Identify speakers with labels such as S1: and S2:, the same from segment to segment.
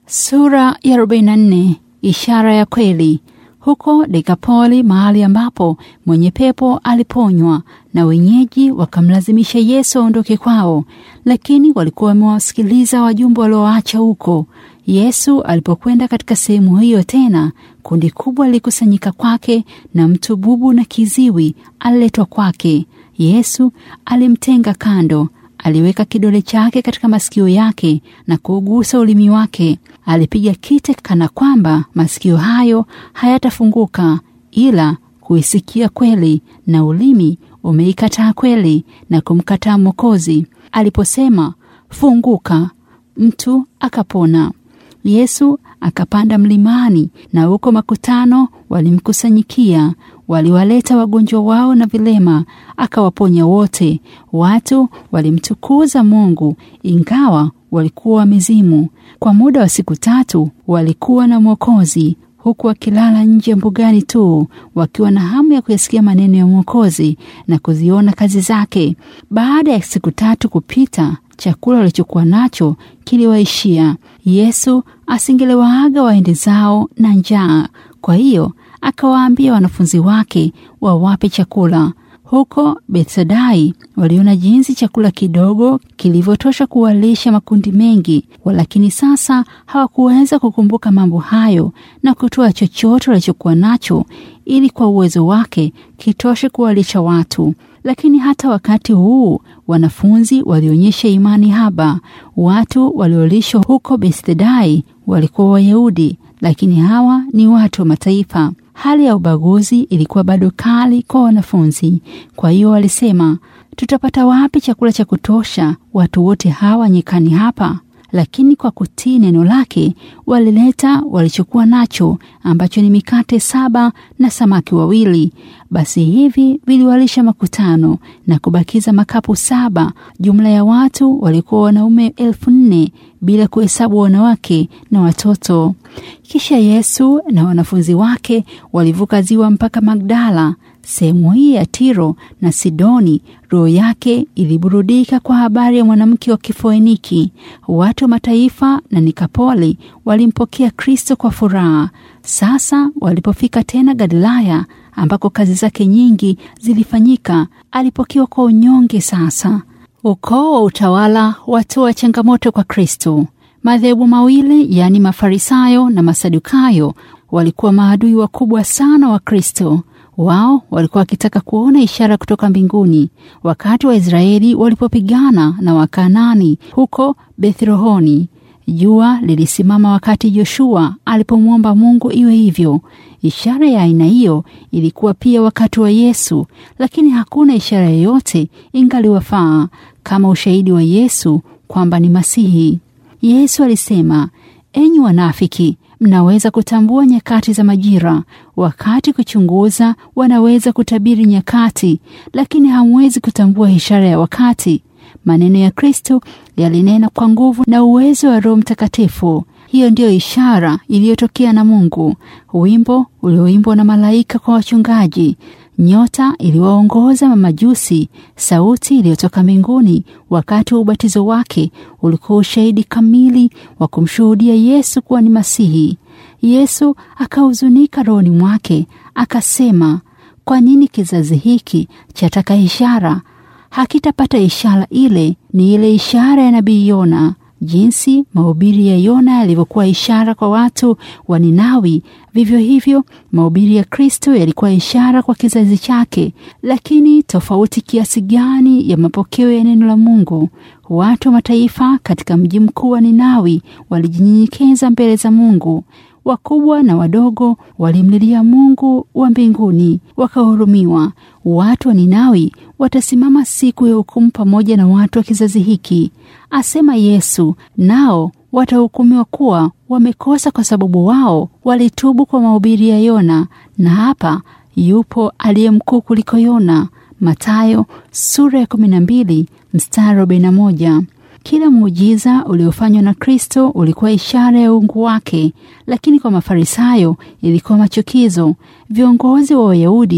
S1: Sura ya 44 Ishara ya kweli. Huko Dekapoli, mahali ambapo mwenye pepo aliponywa, na wenyeji wakamlazimisha Yesu aondoke kwao, lakini walikuwa wamewasikiliza wajumbe walioacha huko. Yesu alipokwenda katika sehemu hiyo tena, kundi kubwa lilikusanyika kwake, na mtu bubu na kiziwi aliletwa kwake. Yesu alimtenga kando, aliweka kidole chake katika masikio yake na kuugusa ulimi wake. Alipiga kite kana kwamba masikio hayo hayatafunguka ila kuisikia kweli, na ulimi umeikataa kweli na kumkataa Mwokozi. Aliposema funguka, mtu akapona. Yesu akapanda mlimani, na huko makutano walimkusanyikia. Waliwaleta wagonjwa wao na vilema, akawaponya wote. Watu walimtukuza Mungu ingawa walikuwa wamezimu. Kwa muda wa siku tatu walikuwa na Mwokozi, huku wakilala nje mbugani tu, wakiwa na hamu ya kuyasikia maneno ya Mwokozi na kuziona kazi zake. Baada ya siku tatu kupita, chakula walichokuwa nacho kiliwaishia. Yesu asingelewaaga waende zao na njaa, kwa hiyo akawaambia wanafunzi wake wawape chakula. Huko Betsadai waliona jinsi chakula kidogo kilivyotosha kuwalisha makundi mengi, walakini sasa hawakuweza kukumbuka mambo hayo na kutoa chochote walichokuwa nacho ili kwa uwezo wake kitoshe kuwalisha watu. Lakini hata wakati huu wanafunzi walionyesha imani haba. Watu waliolishwa huko Betsadai walikuwa Wayahudi, lakini hawa ni watu wa mataifa. Hali ya ubaguzi ilikuwa bado kali kwa wanafunzi. Kwa hiyo walisema, tutapata wapi chakula cha kutosha watu wote hawa nyikani hapa? Lakini kwa kutii neno lake walileta walichokuwa nacho, ambacho ni mikate saba na samaki wawili. Basi hivi viliwalisha makutano na kubakiza makapu saba. Jumla ya watu walikuwa wanaume elfu nne bila kuhesabu wanawake na watoto. Kisha Yesu na wanafunzi wake walivuka ziwa mpaka Magdala. Sehemu hii ya Tiro na Sidoni, roho yake iliburudika kwa habari ya mwanamke wa Kifoeniki. Watu wa mataifa na Nikapoli walimpokea Kristo kwa furaha. Sasa walipofika tena Galilaya, ambako kazi zake nyingi zilifanyika, alipokewa kwa unyonge. Sasa ukoo wa utawala watoa changamoto kwa Kristo. Madhehebu mawili yaani Mafarisayo na Masadukayo walikuwa maadui wakubwa sana wa Kristo. Wao walikuwa wakitaka kuona ishara kutoka mbinguni. Wakati Waisraeli walipopigana na Wakanani huko Bethrohoni, jua lilisimama wakati Joshua alipomwomba Mungu iwe hivyo. Ishara ya aina hiyo ilikuwa pia wakati wa Yesu, lakini hakuna ishara yoyote ingaliwafaa kama ushahidi wa Yesu kwamba ni Masihi. Yesu alisema, enyi wanafiki, mnaweza kutambua nyakati za majira, wakati kuchunguza wanaweza kutabiri nyakati, lakini hamwezi kutambua ishara ya wakati. Maneno ya Kristo yalinena kwa nguvu na uwezo wa Roho Mtakatifu. Hiyo ndiyo ishara iliyotokea na Mungu, wimbo ulioimbwa na malaika kwa wachungaji, nyota iliwaongoza mamajusi, sauti iliyotoka mbinguni wakati wa ubatizo wake ulikuwa ushahidi kamili wa kumshuhudia Yesu kuwa ni Masihi. Yesu akahuzunika rohoni mwake, akasema, kwa nini kizazi hiki chataka ishara? Hakitapata ishara. Ile ni ile ishara ya nabii Yona. Jinsi mahubiri ya Yona yalivyokuwa ishara kwa watu wa Ninawi, vivyo hivyo mahubiri ya Kristo yalikuwa ishara kwa kizazi chake. Lakini tofauti kiasi gani ya mapokeo ya neno la Mungu! Watu wa mataifa katika mji mkuu wa Ninawi walijinyenyekeza mbele za Mungu. Wakubwa na wadogo walimlilia Mungu wa mbinguni, wakahurumiwa. Watu wa Ninawi watasimama siku ya hukumu pamoja na watu wa kizazi hiki, asema Yesu, nao watahukumiwa kuwa wamekosa kwa sababu wao walitubu kwa mahubiri ya Yona. Na hapa yupo aliye mkuu kuliko Yona. Mathayo sura ya 12 mstari 41. Kila muujiza uliofanywa na Kristo ulikuwa ishara ya uungu wake, lakini kwa Mafarisayo ilikuwa machukizo. Viongozi wa Wayahudi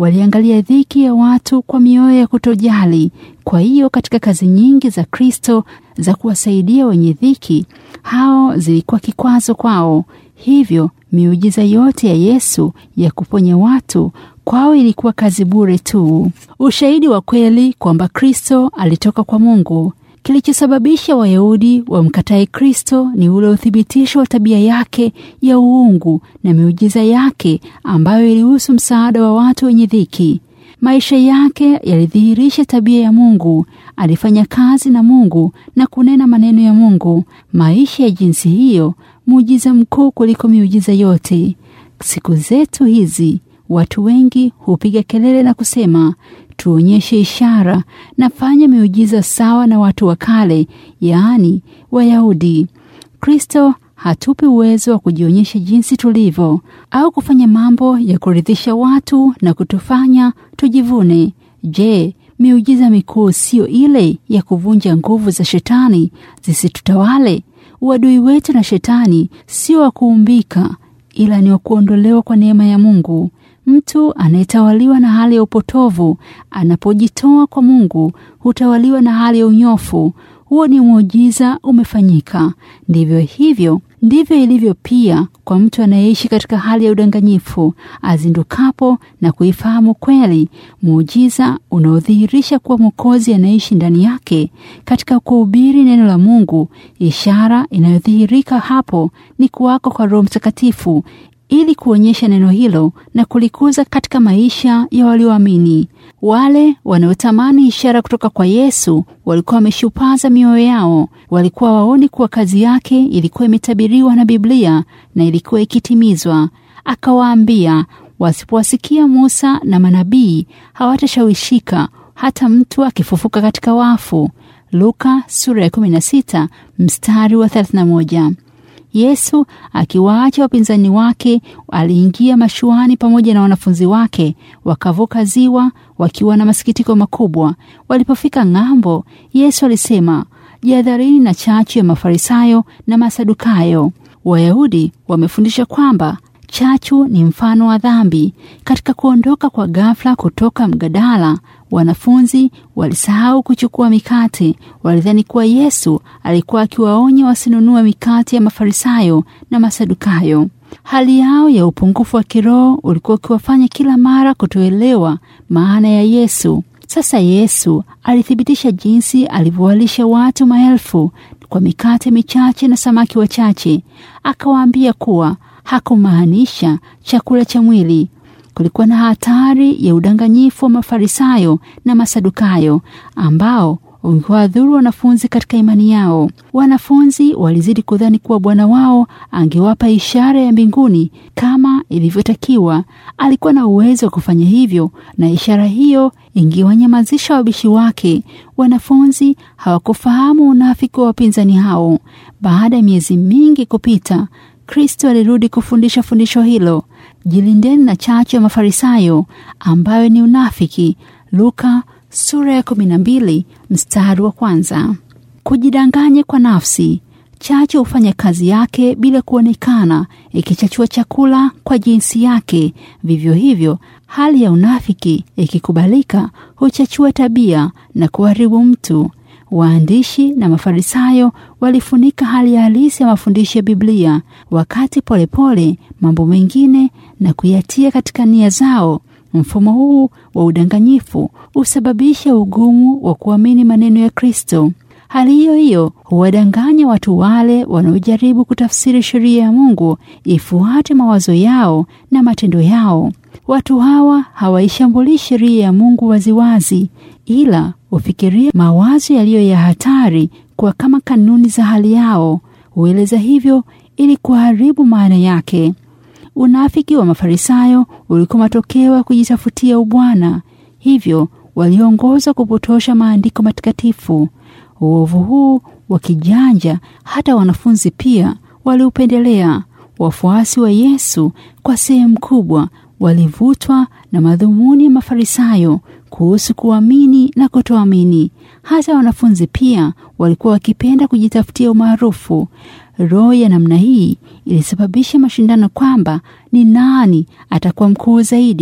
S1: waliangalia dhiki ya watu kwa mioyo ya kutojali. Kwa hiyo katika kazi nyingi za Kristo za kuwasaidia wenye dhiki, hao zilikuwa kikwazo kwao. Hivyo miujiza yote ya Yesu ya kuponya watu kwao ilikuwa kazi bure tu. Ushahidi wa kweli kwamba Kristo alitoka kwa Mungu. Kilichosababisha Wayahudi wamkatae Kristo ni ule uthibitisho wa tabia yake ya uungu na miujiza yake ambayo ilihusu msaada wa watu wenye dhiki. Maisha yake yalidhihirisha tabia ya Mungu. Alifanya kazi na Mungu na kunena maneno ya Mungu. Maisha ya jinsi hiyo, muujiza mkuu kuliko miujiza yote. Siku zetu hizi watu wengi hupiga kelele na kusema tuonyeshe ishara na fanya miujiza sawa na watu wa kale, yaani Wayahudi. Kristo hatupi uwezo wa kujionyesha jinsi tulivyo au kufanya mambo ya kuridhisha watu na kutufanya tujivune. Je, miujiza mikuu siyo ile ya kuvunja nguvu za shetani zisitutawale? Uadui wetu na shetani sio wa kuumbika, ila ni wa kuondolewa kwa neema ya Mungu. Mtu anayetawaliwa na hali ya upotovu anapojitoa kwa Mungu hutawaliwa na hali ya unyofu. Huo ni muujiza umefanyika. Ndivyo hivyo ndivyo ilivyo pia kwa mtu anayeishi katika hali ya udanganyifu. Azindukapo na kuifahamu kweli, muujiza unaodhihirisha kuwa Mwokozi anaishi ndani yake, katika kuhubiri neno la Mungu, ishara inayodhihirika hapo ni kuwako kwa Roho Mtakatifu ili kuonyesha neno hilo na kulikuza katika maisha ya walioamini. Wale wanaotamani ishara kutoka kwa Yesu walikuwa wameshupaza mioyo yao. Walikuwa waoni kuwa kazi yake ilikuwa imetabiriwa na Biblia na ilikuwa ikitimizwa. Akawaambia wasipowasikia Musa na manabii hawatashawishika hata mtu akifufuka katika wafu. Luka sura ya 16 mstari wa 31. Yesu akiwaacha wapinzani wake aliingia mashuani pamoja na wanafunzi wake, wakavuka ziwa wakiwa na masikitiko makubwa. Walipofika ng'ambo, Yesu alisema, jihadharini na chachu ya Mafarisayo na Masadukayo. Wayahudi wamefundisha kwamba chachu ni mfano wa dhambi. Katika kuondoka kwa ghafla kutoka mgadala, wanafunzi walisahau kuchukua mikate. Walidhani kuwa Yesu alikuwa akiwaonya wasinunue mikate ya Mafarisayo na Masadukayo. Hali yao ya upungufu wa kiroho ulikuwa ukiwafanya kila mara kutoelewa maana ya Yesu. Sasa Yesu alithibitisha jinsi alivyowalisha watu maelfu kwa mikate michache na samaki wachache. Akawaambia kuwa hakumaanisha chakula cha mwili. Kulikuwa na hatari ya udanganyifu wa Mafarisayo na Masadukayo ambao ungewadhuru wanafunzi katika imani yao. Wanafunzi walizidi kudhani kuwa Bwana wao angewapa ishara ya mbinguni kama ilivyotakiwa. Alikuwa na uwezo wa kufanya hivyo, na ishara hiyo ingewanyamazisha wabishi wake. Wanafunzi hawakufahamu unafiki wa wapinzani hao. Baada ya miezi mingi kupita, Kristo alirudi kufundisha fundisho hilo: jilindeni na chachu ya Mafarisayo ambayo ni unafiki. Luka sura ya kumi na mbili mstari wa kwanza. Kujidanganya kwa nafsi. Chachu hufanya kazi yake bila kuonekana, ikichachua chakula kwa jinsi yake. Vivyo hivyo, hali ya unafiki ikikubalika huchachua tabia na kuharibu mtu. Waandishi na Mafarisayo walifunika hali ya halisi ya mafundisho ya Biblia, wakati polepole pole, mambo mengine na kuyatia katika nia zao. Mfumo huu wa udanganyifu husababisha ugumu wa kuamini maneno ya Kristo. Hali hiyo hiyo huwadanganya watu wale wanaojaribu kutafsiri sheria ya Mungu ifuate mawazo yao na matendo yao. Watu hawa hawaishambulii sheria ya Mungu waziwazi, ila hufikiria mawazo yaliyo ya hatari kwa kama kanuni za hali yao. Hueleza hivyo ili kuharibu maana yake. Unafiki wa Mafarisayo ulikuwa matokeo ya kujitafutia ubwana, hivyo waliongozwa kupotosha maandiko matakatifu. Uovu huu wa kijanja hata wanafunzi pia waliupendelea. Wafuasi wa Yesu kwa sehemu kubwa walivutwa na madhumuni ya Mafarisayo kuhusu kuamini na kutoamini. Hata wanafunzi pia walikuwa wakipenda kujitafutia umaarufu. Roho ya namna hii ilisababisha mashindano kwamba ni nani atakuwa mkuu zaidi.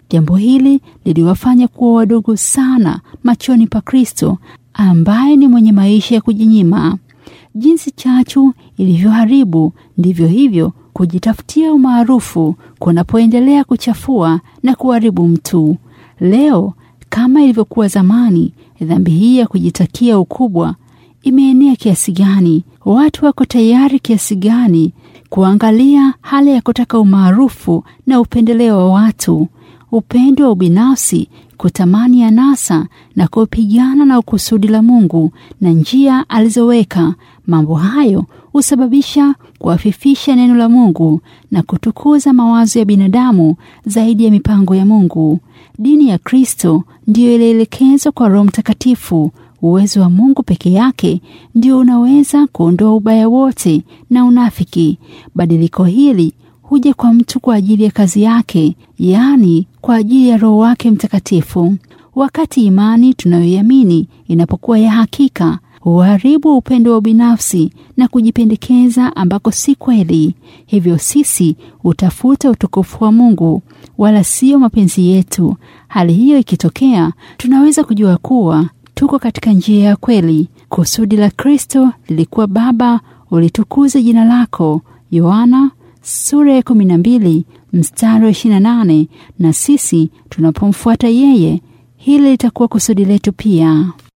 S1: Jambo hili liliwafanya kuwa wadogo sana machoni pa Kristo ambaye ni mwenye maisha ya kujinyima. Jinsi chachu ilivyoharibu, ndivyo hivyo kujitafutia umaarufu kunapoendelea kuchafua na kuharibu mtu. Leo kama ilivyokuwa zamani, dhambi hii ya kujitakia ukubwa imeenea kiasi gani? Watu wako tayari kiasi gani kuangalia hali ya kutaka umaarufu na upendeleo wa watu, upendo wa ubinafsi, kutamani anasa na kupigana na ukusudi la Mungu na njia alizoweka. Mambo hayo husababisha kuafifisha neno la Mungu na kutukuza mawazo ya binadamu zaidi ya mipango ya Mungu. Dini ya Kristo ndiyo ilielekezwa kwa Roho Mtakatifu. Uwezo wa Mungu peke yake ndio unaweza kuondoa ubaya wote na unafiki. Badiliko hili huja kwa mtu kwa ajili ya kazi yake, yaani kwa ajili ya Roho wake Mtakatifu. Wakati imani tunayoiamini inapokuwa ya hakika, huharibu upendo wa ubinafsi na kujipendekeza ambako si kweli. Hivyo sisi hutafuta utukufu wa Mungu wala sio mapenzi yetu. Hali hiyo ikitokea, tunaweza kujua kuwa tuko katika njia ya kweli. Kusudi la Kristo lilikuwa Baba, ulitukuze jina lako. Yohana sura ya 12 mstari wa 28. Na sisi tunapomfuata yeye, hili litakuwa kusudi letu pia.